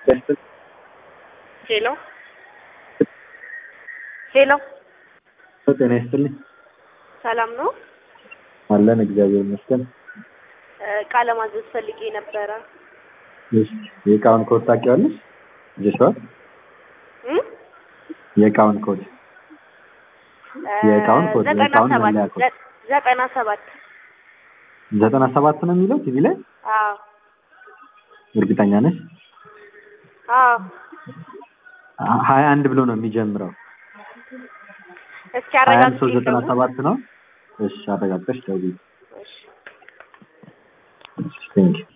ሄሎ ሄሎ፣ ጤና ይስጥልኝ። ሰላም ነው? አለን እግዚአብሔር ይመስገን። ቃለ ማዘዝ ፈልጌ ነበረ። እሺ፣ የእቃውን ኮድ ታውቂዋለሽ? ይዘሽዋል? እም? የእቃውን ኮድ የእቃውን ኮድ ዘጠና የእቃውን ሰባት መለያ ኮድ ዘ- ዘጠና ሰባት ዘጠና ሰባት ነው የሚለው ቲቪ ላይ አዎ እርግጠኛ ነሽ? አዎ። ሀያ አንድ ብሎ ነው የሚጀምረው። እስኪ ሀያ አንድ አረጋግጪ ሶስት ዘጠና ደግሞ። ሰባት ነው። እሺ አረጋግጠሽ ደውዪ። እሺ ቴንኪው